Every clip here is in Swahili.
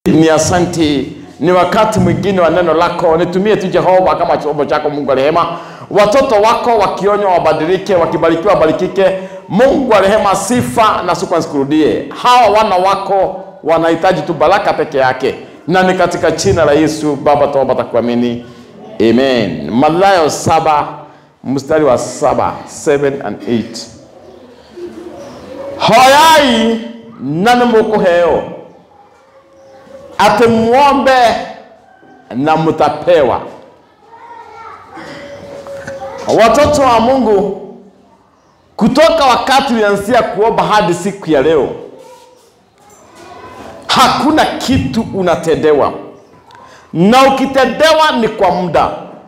Ni asanti, ni wakati mwingine wa neno lako. Nitumie tu Jehova kama chombo chako, Mungu wa rehema. Watoto wako wakionywa wabadilike, wakibarikiwa wabarikike. Mungu wa rehema, sifa na shukrani zikurudie. Hawa wana wako wanahitaji tu baraka peke yake, na ni katika jina la Yesu Baba tuomba takuamini, amen. Mathayo saba mstari wa saba 7 and 8 hoyai na nimukuheo ati muombe na mtapewa. Watoto wa Mungu, kutoka wakati ulianzia kuomba hadi siku ya leo, hakuna kitu unatendewa, na ukitendewa ni kwa muda.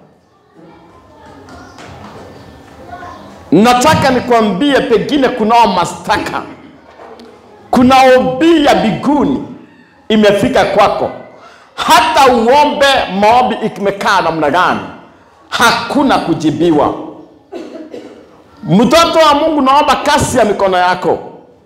Nataka nikwambie, pengine kunao mastaka, kuna obi ya biguni imefika kwako, hata uombe maombi imekaa namna gani, hakuna kujibiwa. Mtoto wa Mungu, naomba kasi ya mikono yako,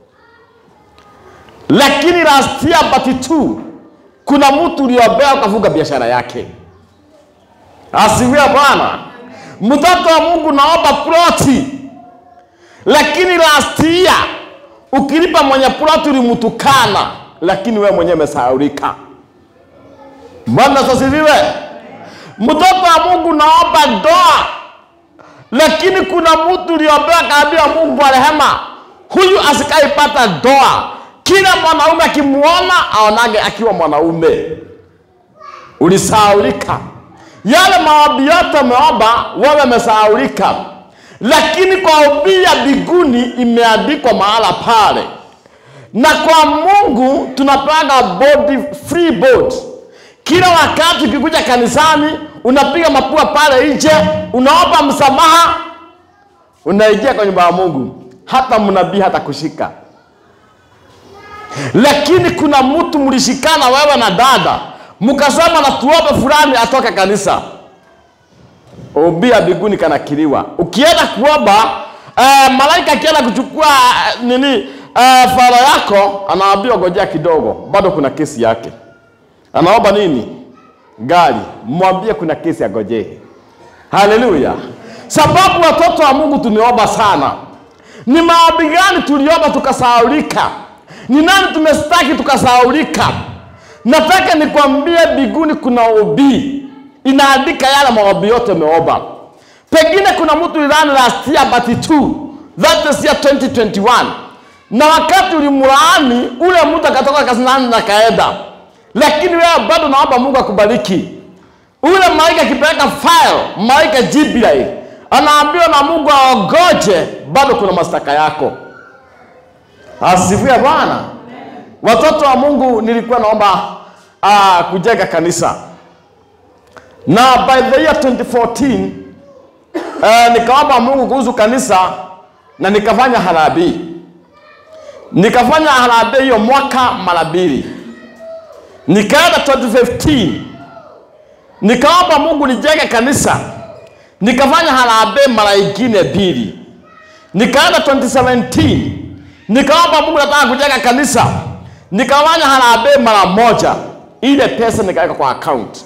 lakini last year but two, kuna mtu uliombea ukafunga biashara yake. Asifiwe Bwana. Mtoto wa Mungu, naomba ploti, lakini last year ukilipa mwenye ploti ulimtukana lakini wewe mwenyewe umesahaulika. Bwana asifiwe. Mtoto wa Mungu, naomba ndoa, lakini kuna mtu uliombea kaambia Mungu wa rehema, huyu asikaipata ndoa. Kila mwanaume akimuona aonage akiwa mwanaume. Ulisahaulika. Yale maombi yote umeomba wewe umesahaulika, lakini kwa ubii ya mbinguni imeandikwa mahala pale na kwa Mungu tunapanga body free board. Kila wakati ukikuja kanisani unapiga mapua pale nje, unaomba msamaha, unaingia kwa nyumba ya Mungu, hata mnabii hata kushika. Lakini kuna mtu mlishikana wewe na dada, mkasema na tuombe fulani atoke kanisa, ubii ya mbinguni kanakiliwa. Ukienda kuomba uh, malaika akienda kuchukua uh, nini Uh, fara yako anaambiwa ngojea kidogo, bado kuna kesi yake. Anaomba nini? Gari. Mwambie kuna kesi ya ngojee. Haleluya! Sababu watoto wa Mungu tumeomba sana. Ni maombi gani tuliomba tukasahaulika? Ni nani tumestaki tukasahaulika? Nataka nikwambie, biguni kuna ubii inaandika yale maombi yote umeomba. Pengine kuna mtu ilani last year but two, that is year 2021 na wakati ulimlaani ule mtu akatoka kazinani na kaenda, lakini wewe bado naomba Mungu akubariki. Ule malaika akipeleka file, malaika Jibril anaambiwa na Mungu aogoje, bado kuna mastaka yako. Asifiwe Bwana. Watoto wa Mungu, nilikuwa naomba uh, kujenga kanisa na by the year 2014 uh, nikaomba Mungu kuhusu kanisa na nikafanya harambee nikafanya harambee hiyo mwaka mara mbili, nikaenda 2015 nikaomba Mungu nijenge kanisa, nikafanya harambee mara ingine mbili, nikaenda 2017 nikaomba Mungu nataka kujenga kanisa, nikafanya harambee mara moja, ile pesa nikaweka kwa account,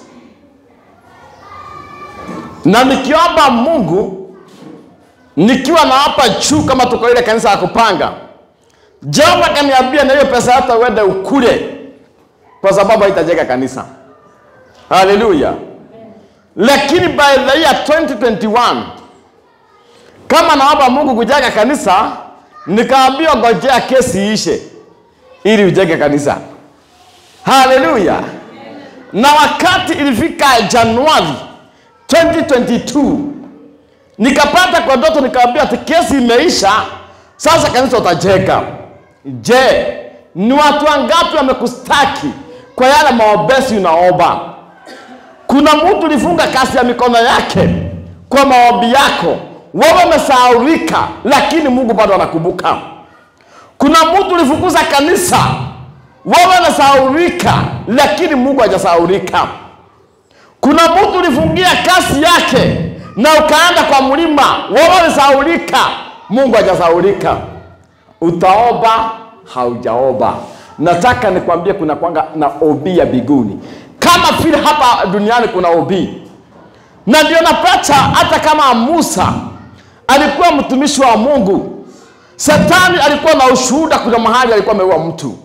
na nikiomba Mungu nikiwa na hapa juu, kama tuko ile kanisa ya kupanga Jehova kaniambia na hiyo pesa hata uende ukule, kwa sababu haitajenga kanisa. Haleluya! Lakini by the year 2021 kama naomba Mungu kujenga kanisa, nikaambiwa ngojea kesi ishe ili ujenge kanisa. Haleluya! Na wakati ilifika Januari 2022 nikapata kwa ndoto, nikaambiwa ati kesi imeisha, sasa kanisa utajenga. Je, ni watu wangapi wamekustaki kwa yale maombezi unaomba? Kuna mtu ulifunga kasi ya mikono yake kwa maombi yako, wewe umesahaulika, lakini Mungu bado anakumbuka. Kuna mtu ulifukuza kanisa, wewe unasahaulika, lakini Mungu hajasahaulika. Kuna mtu ulifungia kasi yake na ukaenda kwa mlima, wewe ulisahaulika, Mungu hajasahaulika. Utaomba haujaomba, nataka nikwambie kuna kwanga na OB ya biguni kama vile hapa duniani kuna OB na ndio napata hata kama Musa alikuwa mtumishi wa Mungu, Shetani alikuwa na ushuhuda, kuna mahali alikuwa ameua mtu,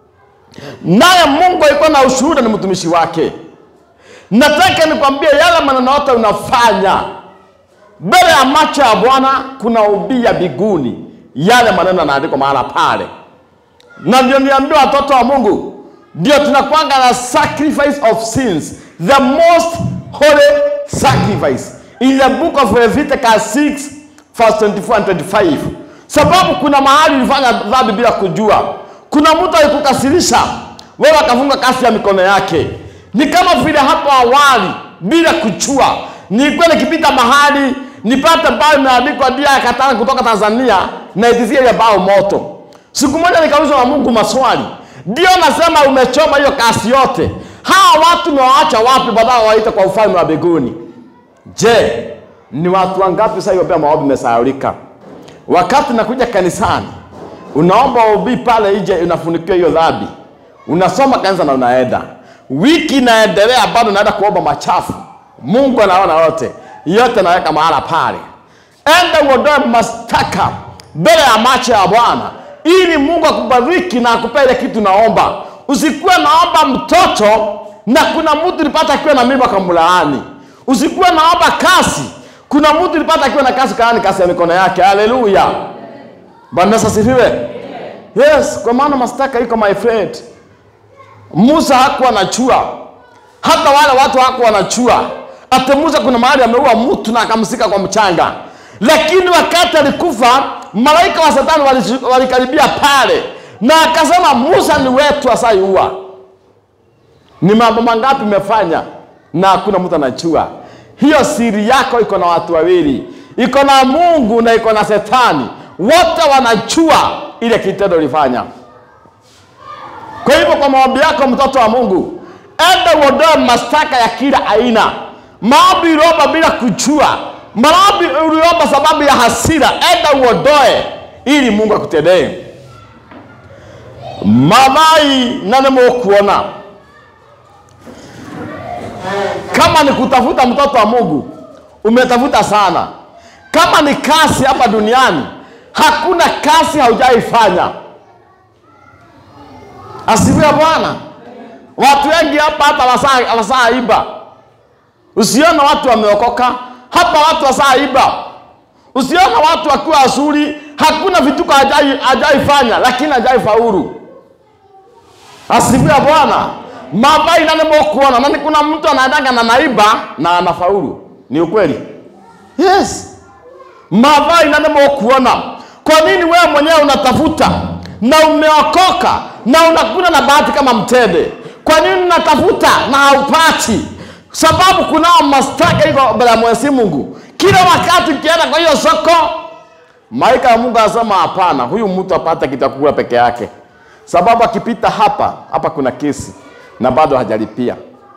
naye Mungu alikuwa na ushuhuda, ni mtumishi wake. Nataka nikwambie yale maneno yote unafanya mbele ya macho ya Bwana, kuna ubii ya biguni, yale maneno yanaandikwa mahala pale, na ndio niambia watoto wa Mungu, ndio tunakwanga na sacrifice of sins, the most holy sacrifice in the book of Leviticus 6 verse 24 and 25, sababu kuna mahali ulifanya dhambi bila kujua. Kuna mtu alikukasirisha wewe, akafunga kasi ya mikono yake. Ni kama vile hapo awali, bila kuchua, nilikuwa nikipita mahali nipate bao imeandikwa dia ya katana kutoka Tanzania na itisia ile bao moto. Siku moja nikaulizwa na Mungu maswali, ndio nasema umechoma hiyo kasi yote, hawa watu umewaacha wapi baadaye waite kwa ufalme wa mbinguni? Je, ni watu wangapi sasa hiyo pia maombi imesahaulika? Wakati nakuja kanisani, unaomba ubii pale nje, unafunikiwa hiyo dhambi, unasoma kanisa na unaenda, wiki inaendelea, bado naenda kuomba machafu. Mungu anaona yote yote, naweka mahala pale. Enda uondoe mastaka mbele ya macho ya Bwana ili Mungu akubariki na akupee ile kitu naomba. Usikuwe naomba mtoto na kuna mtu nilipata akiwa na mimba kamlaani. Usikuwe naomba kasi, kuna mtu nilipata akiwa na kasi kaani kasi ya mikono yake. Haleluya, Bwana Yesu asifiwe. Yes, kwa maana mastaka iko my friend. Musa hakuwa anachua, hata wale watu hawakuwa wanachua. Ate Musa kuna mahali ameua mtu na akamsika kwa mchanga, lakini wakati alikufa malaika wa Shetani wali- walikaribia pale na akasema, Musa ni wetu asaiua. Ni mambo mangapi umefanya na hakuna mtu anachua? Hiyo siri yako iko na watu wawili, iko na Mungu na iko na Shetani, wote wanachua ile kitendo ulifanya. Kwa hivyo kwa maombi yako, mtoto wa Mungu, enda uondoe mashtaka ya kila aina. Maombi uliomba bila kujua, maombi uliomba sababu ya hasira, enda uondoe ili Mungu akutendee. Mathai nane mukuona kama ni kutafuta mtoto wa Mungu, umetafuta sana. Kama ni kasi hapa duniani, hakuna kasi haujaifanya. Asifiwe Bwana. Watu wengi hapa hata wasaa wasaa iba, usiona watu wameokoka hapa, watu wasaa iba, usiona watu wakiwa wazuri, hakuna vituko hajai hajaifanya, lakini hajai faulu. Asifiwe Bwana. Mavai nane mokuona nani, kuna mtu anaendaga na naiba na anafaulu, ni ukweli? Yes, mavai nane mokuona. Kwa nini wewe mwenyewe unatafuta na umeokoka na unakuna na bahati kama mtende? Kwa nini unatafuta na haupati? Sababu kunao mastaka iko mbele ya Mwenyezi Mungu. Kila wakati ukienda kwa hiyo soko, malaika ya Mungu anasema hapana, huyu mtu apate kitakula peke yake, sababu akipita hapa hapa kuna kesi na bado hajalipia.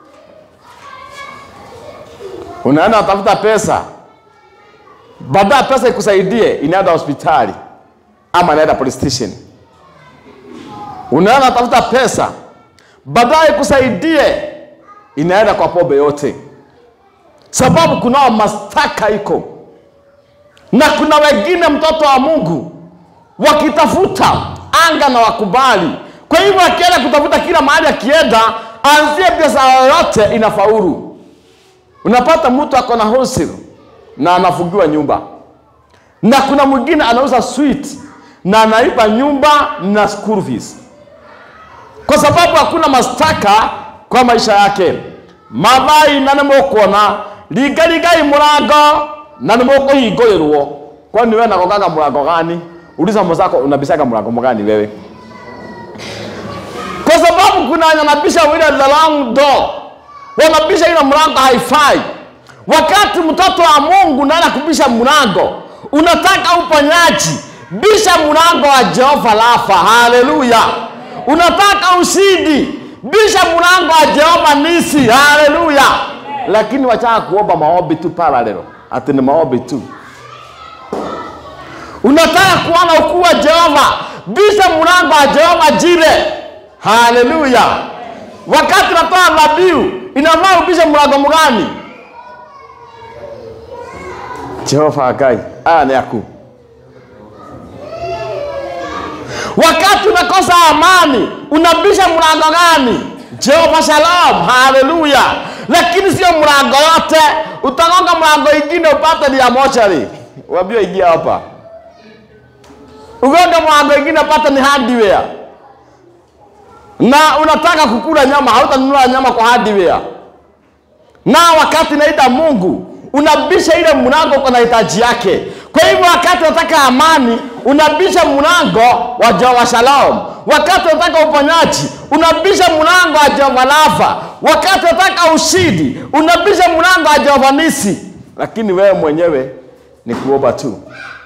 Unaenda unatafuta pesa, baadaye pesa ikusaidie, inaenda hospitali ama inaenda police station. Unaenda unatafuta pesa, baadaye ikusaidie, inaenda kwa pombe yote, sababu kunao mastaka iko na kuna wengine, mtoto wa Mungu, wakitafuta anga na wakubali. Kwa hivyo akienda kutafuta kila mahali, akienda anzie biashara yoyote inafaulu. Unapata mtu ako na wholesale na anafungiwa nyumba, na kuna mwingine anauza sweet na anaiba nyumba na school fees, kwa sababu hakuna mastaka kwa maisha yake. mathai na nimukuona ringarigai murango na nimukuhingũrĩrwo kwani wewe nagogaga mlango gani uliza mwenzako unabisaga mlango mgani wewe kwa sababu kuna wenye wanabisha ile the wrong door wanabisha ile mlango haifai wakati mtoto wa mungu naenda kubisha mlango unataka uponyaji bisha mlango wa jehova lafa haleluya unataka ushindi bisha mlango wa jehova nisi haleluya lakini wachaka kuomba maombi tu paralelo ati ni maombi tu unataka kuona ukuu wa jehova bisha mlango wa jehova jire haleluya wakati natoa dhabihu inafaa upishe mlango mgani jehova ngai aya nĩ aku wakati unakosa amani unabisha mlango gani jehova shalom haleluya lakini sio mlango yote utagonga mlango ingine upate ni ya mochari wambio ingia hapa ugonga mlango ingine upate ni hardware na unataka kukula nyama hautanunua nyama kwa hardware na wakati naita mungu unabisha ile mlango kwa hitaji yake kwa hivyo wakati unataka amani unabisha mlango wa jehova shalom wakati unataka uponyaji unabisha mlango wa jehova lafa wakati unataka ushindi unabisha mlango wa jehova nisi lakini wewe mwenyewe ni kuomba tu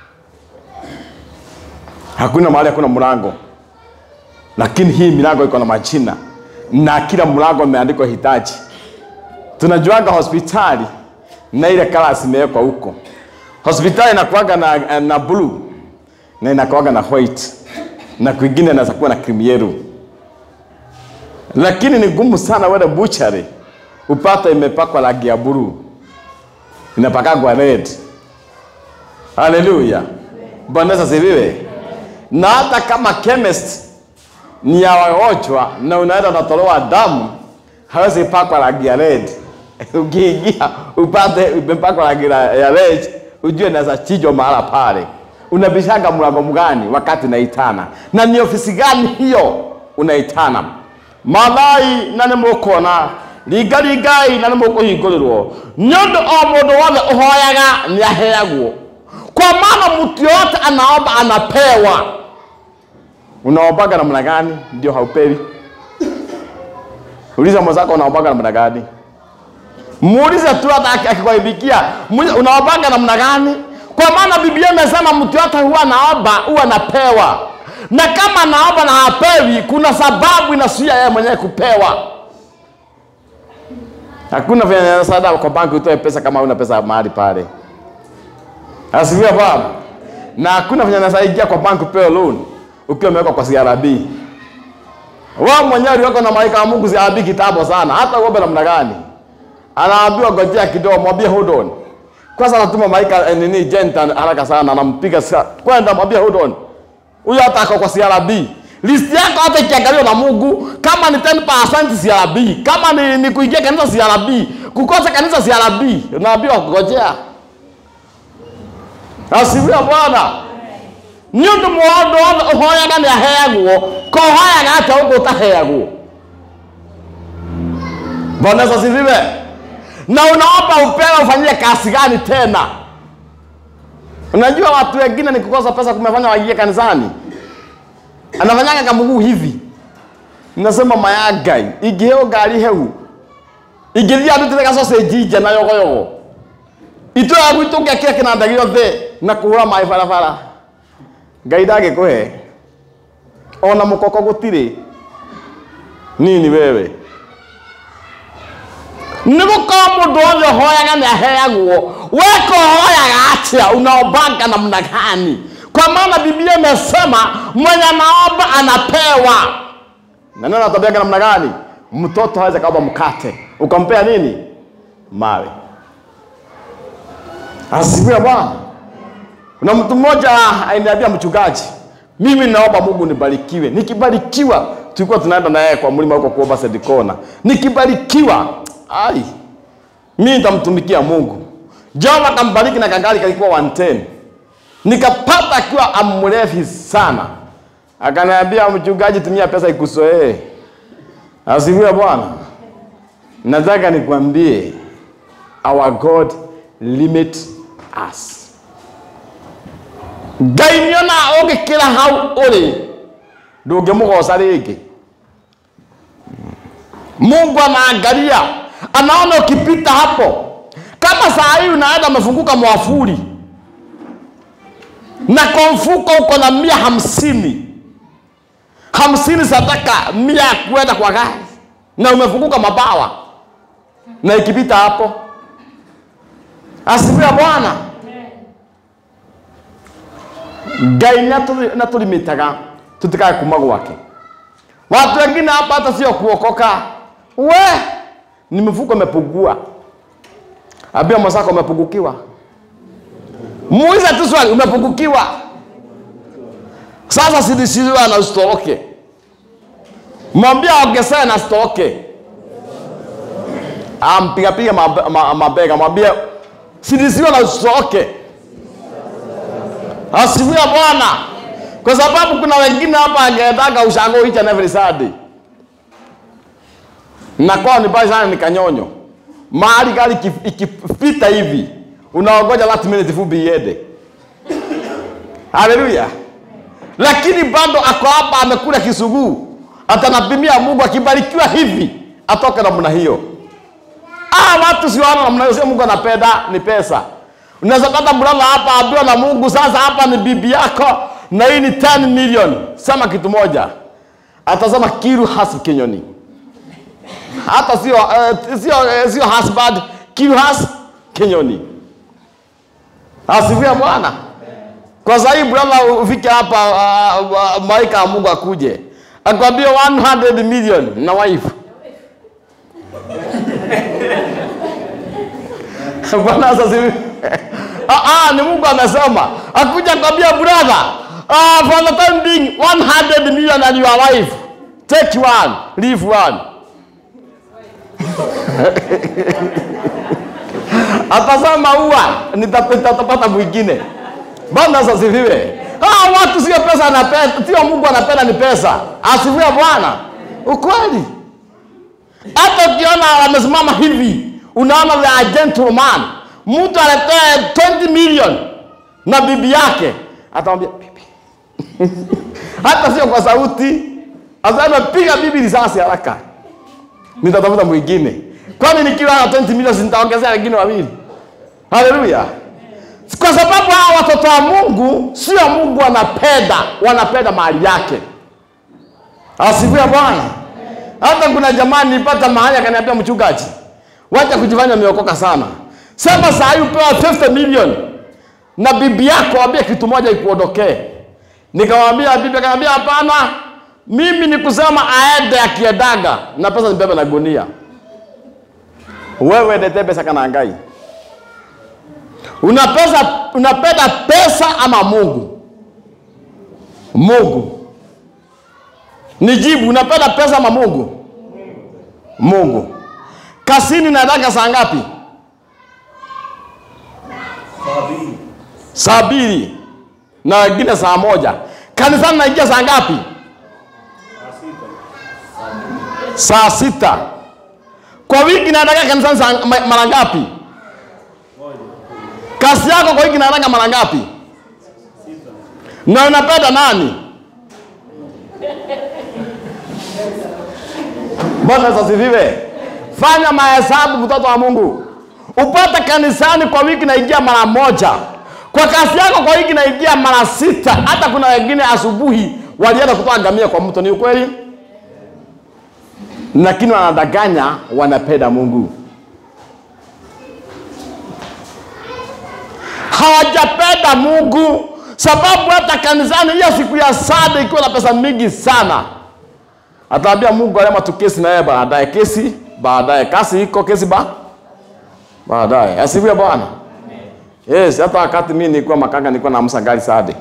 hakuna mahali hakuna mlango lakini hii milango iko na majina na kila mlango imeandikwa hitaji tunajuaga hospitali na ile kalas imewekwa huko hospitali inakuaga na, na blue na inakuaga na white na kwingine inaweza kuwa na cream yellow lakini ni ngumu sana wele buchari upate imepakwa rangi ya blue inapakagwa red haleluya bwana Yesu asifiwe na hata kama chemist ni ya wagonjwa na unaenda unatolewa damu hawezi pakwa rangi ya red ukiingia upate imepakwa rangi la- ya red ujue naweza chijwa mahala pale unabishanga mlango mgani wakati unaitana na ni ofisi gani hiyo unaitana mathai na nä må kuona ringaringai na nä må kå hingå rä rwo nä å ndå o må ndå wothe å hoyaga nä aheagwo kwa maana mtu yote anaomba anapewa unaombaga namna gani ndio haupewi uliza mwenzako unaombaga namna gani muulize tu hata aki- akikwaibikia muulize, unaombaga namna gani kwa maana biblia imesema mtu yote huwa anaomba huwa anapewa na kama anaomba na hapewi kuna sababu inazuia yeye mwenyewe kupewa hakuna vyenye sada kwa banki utoe pesa kama una pesa mahali pale asifiwe bwana na hakuna venye nasaidia kwa banki upewe loan ukiwa umewekwa kwa CRB wao mwenyewe uliwekwa na malaika wa Mungu CRB kitambo sana hata uombe namna gani anaambiwa ngojea kidogo mwambie hold on kwanza anatuma malaika eh, nini jenta haraka sana anampiga sa- kwenda mwambie hold on huyo hata ako kwa CRB list yako hata ikiangaliwa na Mungu kama ni 10% CRB kama ni, ni kuingia kanisa CRB kukosa kanisa CRB unaambiwa ngojea asifiwe bwana nĩ ũndũ mũndũ wothe ũhoyaga nĩ aheagwo kohoyaga atĩa ũguo ũtaheagwo bwana Yesu asifiwe na unaomba upewe ufanyie kazi gani tena unajua watu wengine ni kukosa pesa kumefanya waingie kanisani anafanyaga kamuguu hivi nasema mayangai ingĩheo ngari heu ingĩthiĩ andutĩre gacocenji nja na yogoyogo itũra gwitũ ngekĩra kĩnanda gĩothe na kũhũra maĩ barabara ngai ndangĩkũhe ona mũkoko gũtirĩ nini wewe nĩ gũkorwo mũndũ wothe ũhoyaga nĩ aheagwo weka ũhoyaga atĩa unaombanga namna gani kwa maana biblia imesema mwenye anaomba anapewa na neno natambiaga namna gani mtoto hawezi kaomba mkate ukampea nini mawe asifiwe bwana kuna mtu mmoja ainiambia mchungaji mimi naomba mungu nibarikiwe nikibarikiwa tulikuwa tunaenda na yeye kwa mlima huko kuomba sedikona nikibarikiwa ai mimi nitamtumikia mungu jehova akambariki na kagari kalikuwa 110 nikapata akiwa amrefi sana akaniambia mchungaji tumia pesa ikusoee asifiwe bwana nataka nikwambie our god limit us ngai niona ũngĩkĩra hau ũrĩ ndũngĩmũgoca rĩngĩ mungu anaangalia anaona ukipita hapo kama saa hii unaenda umefunguka mwafuri na kwa mfuko uko na mia hamsini hamsini sadaka mia ya kuenda kwa gari na umefunguka mabawa na ikipita hapo asifiwe bwana ngai natũrimĩtaga tũtikae kuma gwake Watu wengine hapa hata sio kuokoka, we ni mfuko umepugua. Ambia mwenzako umepungukiwa, muulize tu swali, umepungukiwa. Sasa sidisiwa na usitoroke, mwambia ongezee na sitoroke. Ampigapiga mabe- ma- mabega, mwambie sidisiwa na usitoroke. Asifiwe Bwana, kwa sababu kuna wengine hapa angetaka ushango each and every Sunday na kwao ni mbali sana, ni kanyonyo. Mahali gari iki- ikipita hivi unaongoja last minute fupi iende. Haleluya! Lakini bado ako hapa amekula kisuguu, atanapimia Mungu akibarikiwa hivi atoke namna hiyo. Ah, watu si wana namna hiyo, sio Mungu anapenda ni pesa. Unaweza pata brother hapa ambiwa na Mungu, sasa hapa ni bibi yako na hii ni 10 million. Sema kitu moja, atasema kiru has kinyoni hata sio uh, sio uh, sio husband kiru has kinyoni. Asifiwe Bwana. Kwa sababu brother ufike hapa uh, uh, malaika wa Mungu akuje akwambie 100 million na wife Bwana asifiwe. Ah, ah, ni Mungu amesema. Akuja kwambia brother, ah, for the time being 100 million and your wife. Take one, leave one. Atasema ua nitapata mwingine. Bwana asifiwe. Ah, watu sio pesa anapenda, sio Mungu anapenda ni pesa. Asifiwe Bwana. Ukweli. Hata ukiona wamesimama hivi, unaona they are gentleman. Mtu anatoa 20 million na bibi yake, atamwambia bibi. Hata sio kwa sauti, asema piga bibi risasi haraka, nitatafuta mwingine. Kwani nikiwa na 20 million si nitaongezea wengine wawili? Haleluya! Kwa sababu hawa watoto wa Mungu sio Mungu wanapenda, wanapenda mali yake. Asifiwe Bwana. Hata kuna jamaa nilipata mahali akaniambia, mchungaji, wacha kujifanya umeokoka sana. Sema saa hii upewa 50 million na bibi yako ambie kitu moja ikuondokee. Nikamwambia bibi, akaniambia hapana, mimi ni kusema aende akiedaga na pesa nibebe na gunia. Wewe ndete pesa kana ngai. Una pesa, unapenda pesa ama Mungu? Mungu. Nijibu, unapenda pesa ama Mungu? Mungu. Kasini nataka saa ngapi? Saa mbili na wengine saa moja. Kanisani naingia saa ngapi? Saa sita. Kwa wiki nataka kanisani saa ma- mara ngapi? Kasi yako kwa wiki nataka mara ngapi? Na unapenda nani? Bwana asifiwe. Fanya mahesabu, mtoto wa Mungu, upate kanisani kwa wiki naingia mara moja, kwa kazi yako kwa wiki naingia mara sita. Hata kuna wengine asubuhi walienda kutoa ngamia kwa mto. Ni ukweli? Lakini wanadanganya, wanapenda Mungu. hawajapenda Mungu, sababu hata kanisani hiyo siku ya saba ikiwa na pesa mingi sana, ataambia Mungu alema tu kesi na yeye baadaye, kesi baadaye, kasi iko kesi ba baadaye. Asifiwe Bwana. Yes, hata wakati mimi nilikuwa makanga nilikuwa naamsa gari sade,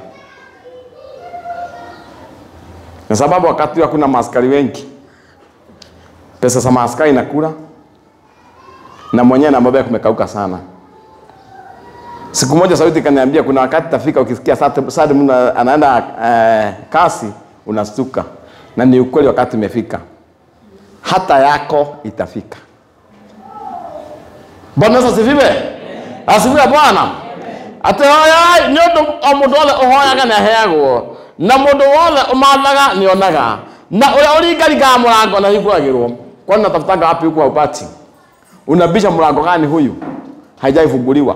kwa sababu wakati huo hakuna maaskari wengi, pesa za maaskari nakula na mwenyewe na mabaya kumekauka sana. Siku moja sauti kaniambia kuna wakati tafika ukisikia sasa sasa mtu anaenda eh, kasi unastuka. Na ni ukweli wakati umefika. Hata yako itafika. Bwana Yesu asifiwe. Asifiwe Bwana. Ate hoya nĩ ũndũ o mũndũ wothe ũhoyaga nĩ aheagwo na mũndũ wothe ũmathaga nĩ onaga na ũrĩa ũringaringaga mũrango na hingũragĩrwo kwani natafutanga wapi huku haupati unabisha mlango gani huyu haijaifunguliwa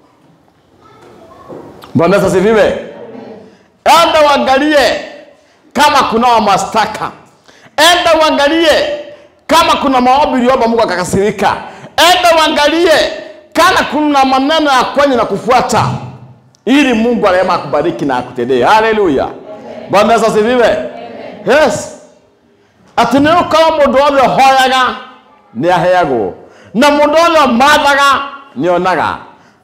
Bwana Yesu asifiwe. Enda uangalie kama kuna mastaka. Enda uangalie kama kuna maombi uliomba Mungu akakasirika. Enda uangalie kama kuna maneno ya kwenye na kufuata, ili Mungu arehema akubariki na akutendee. Haleluya. Bwana Yesu asifiwe. Yes. atĩ nĩ gũkorwo mũndũ wothe ũhoyaga nĩ aheagwo na mũndũ wothe ũmathaga nĩ onaga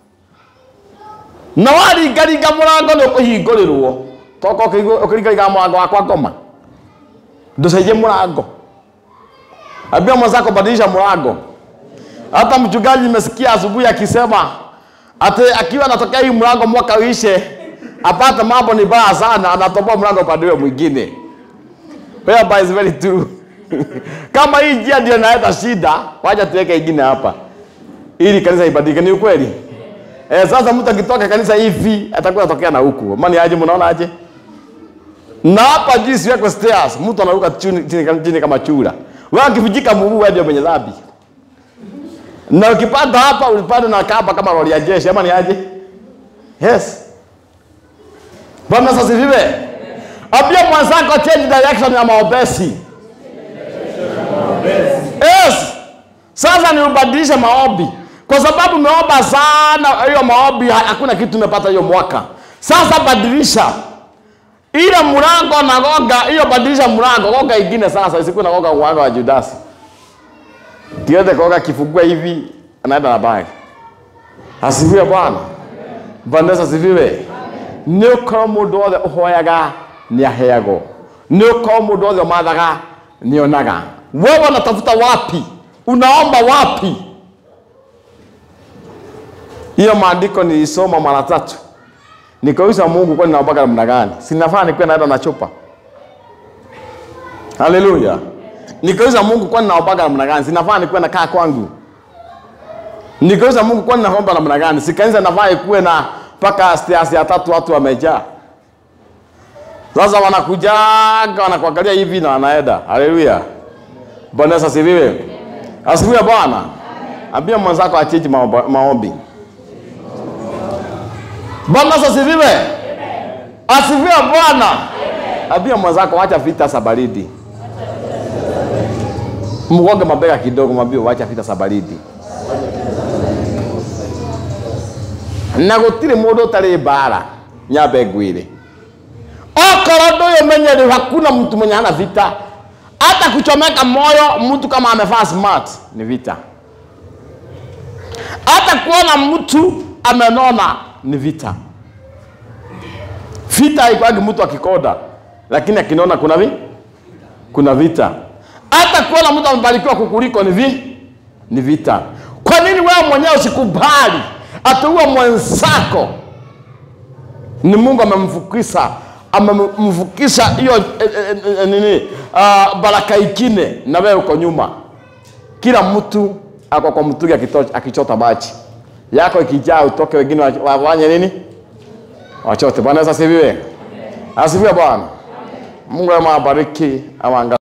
na waringaringa mũrango nĩ ũkũhingũrĩrwo toka ũkĩringaringa mũrango wakwa ngoma ndũcenjie mũrango ambia mwenzako badilisha mlango hata mchungaji nimesikia asubuhi akisema ati akiwa anatokea hii mlango mwaka uishe apate mambo ni baya sana anatoboa mlango upande ule mwingine whereby is very true kama hii njia ndio inaleta shida wacha tuweke ingine hapa ili kanisa ibadilike ni ukweli eh, sasa mtu akitoka kanisa hivi atakuwa atokea na huku mani aje mnaona aje na hapa juu siwekwe stairs mtu anaruka chini, chini, chini kama chura wewe ukivunjika mguu wewe ndio mwenye dhambi na ukipanda hapa ulipanda na kamba kama lori ya jeshi ama ni aje yes bwana sasa vive ambia mwenzako change direction ya maombezi yes sasa ni ubadilishe maombi kwa sababu umeomba sana hiyo maombi ha- hakuna kitu umepata hiyo mwaka sasa badilisha ile mlango nagonga hiyo badilisha mlango gonga ingine sasa isikuwa nagonga mlango wa Judasi kiende koga kifungua hivi anaenda na bag asifiwe bwana bwana asifiwe nä å korwo må ndå wothe å hoyaga nä aheagwo nä å korwo må ndå wothe å mathaga nä onaga wewe unatafuta wapi unaomba wapi hiyo maandiko nilisoma mara tatu nikauliza mungu kwani naombaga namna gani sinafaa nikuwe naenda na chupa haleluya nikauliza mungu kwani naombaga namna gani sinafaa nikuwe nakaa kwangu nikauliza mungu kwani naomba namna gani sikanisa nafaa ikuwe na mpaka stairs ya tatu watu wamejaa sasa wanakujaga wanakuangalia hivi na wanaenda haleluya bwana yesu asifiwe asifiwe bwana ambia mwenzako acheji maomba- maombi bwana yesu asifiwe asifiwe bwana ambia mwenzako wacha vita za baridi mgonge mabega kidogo mwambie wacha vita za baridi na gutire mundu utari mbara nyambe ngwire okorwo ndũyũ menyeri hakuna mtu mwenye hana vita hata kuchomeka moyo mtu kama amevaa smart ni vita hata kuona mtu amenona ni vita vita haikwagi mtu akikonda lakini akinona kuna vi kuna vita hata kuona mtu amebarikiwa kukuliko ni vi ni vita kwa nini wewe mwenyewe usikubali atuue mwenzako ni mungu amemfukisha amemfukisha hiyo eh, eh, eh, nini uh, baraka ikine na wewe uko nyuma kila mtu ako kwa mtungi akito- akichota maji yako ikijaa utoke wengine wa- wafanye nini wachote bwana yesu asifiwe asifiwe bwana mungu amabariki ama